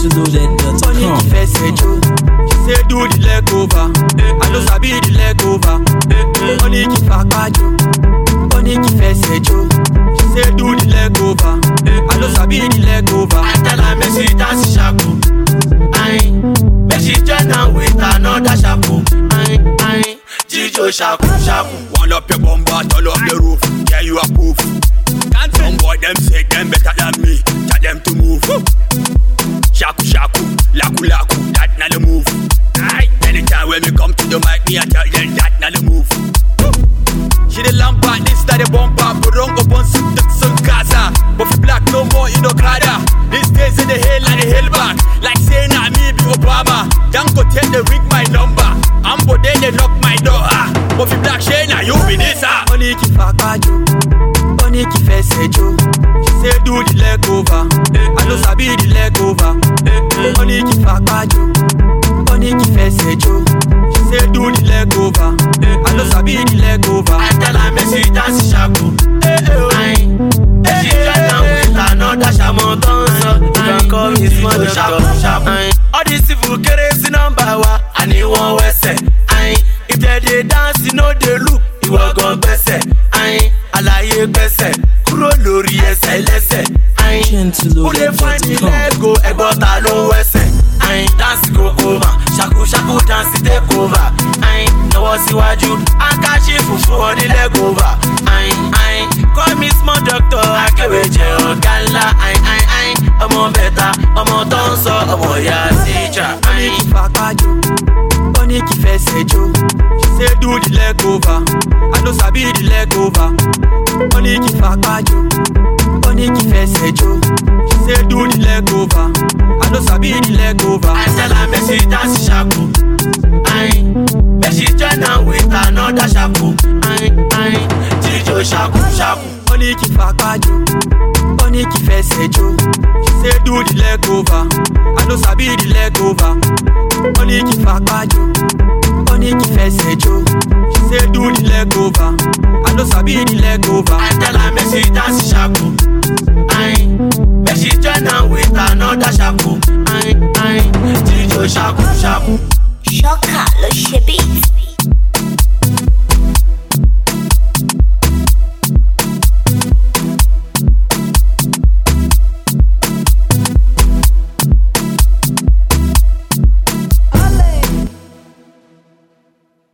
Tonic gentleloaded.com. fẹsẹ̀ jó. She say do the leg over. I no sabi the leg over. Tonic fapájó. Tonic fẹsẹ̀ jó. She say do the leg over. I no sabi the leg over. I tell her make she dance shaku. Aye, make she join am with another shaku. Aye, aye, jijo shaku shaku. One up your bumper, turn up the roof. Yeah, you a proof. Some boy them say them better than me. Tell them to move. Shaku shaku, laku laku, that not the move. Aye, anytime when me come to the mic, me I tell them that not the move. She the lampa, this that the bumper, burong upon some sun casa. But for black no more, you know kada. These days in the hell and the hell back. Like saying I me be Obama. Don't go take the ring my number. I'm they they knock my door. ah. But for black shey now you be this ah. Tonic fapájó. Tonic fẹsẹ̀ jó. She say do the leg over. I no sabi the leg over. Tonic fapájó. Tonic fẹsẹ̀ jó. She say do the leg over. I no sabi the leg over. I tell her make she dance shaku. Aye, make she join am with another shamu dancer. You can call me small doctor. Aye, all these people kéré sí nọ́mbà wa, àní wọ́n wẹsẹ̀. Aye, if dem dey dance, you no dey look, ìwọ gan gbẹ́sẹ̀. Aye, àlàyé gbẹ́sẹ̀, kúrò lórí ẹsẹ̀ lẹ́sẹ̀. Aye, who dey find the gentleloaded.com. leg go ẹ̀gbọ́n ta ló ń wẹsẹ̀. Aye, dance go over, ṣàkú ṣàkú dance take over. Aye, lọ́wọ́ síwájú, akáṣífù fún ọ ní leg over. Aye, aye, call me small doctor, akéwé jẹ ọ̀gá ńlá. Aye, aye, aye, ọmọ bẹ̀ta, ọmọ tó ń sọ, ọmọ ìyá síjà. Aye. Tonic fapájó. Tonic fẹsẹ̀ jó. She say do the leg over. I no sabi the leg over. Tonic fapájó. Tonic fẹsẹ̀ jó. She say do the leg over. I no sabi the leg over. I tell her make she dance shaku. Aye, make she join am with another shaku. Aye, aye, jijo shaku shaku. Tonic fapájó. Tonic fẹsẹ̀ jó. She say do the leg over. I no sabi the leg over. Tonic fapájó. Tonic fẹsẹ̀ jó. She say do the leg over. I no sabi the leg over. I tell her make she dance shaku. Aye, make she join am with another shaku. Aye, aye, jijo shaku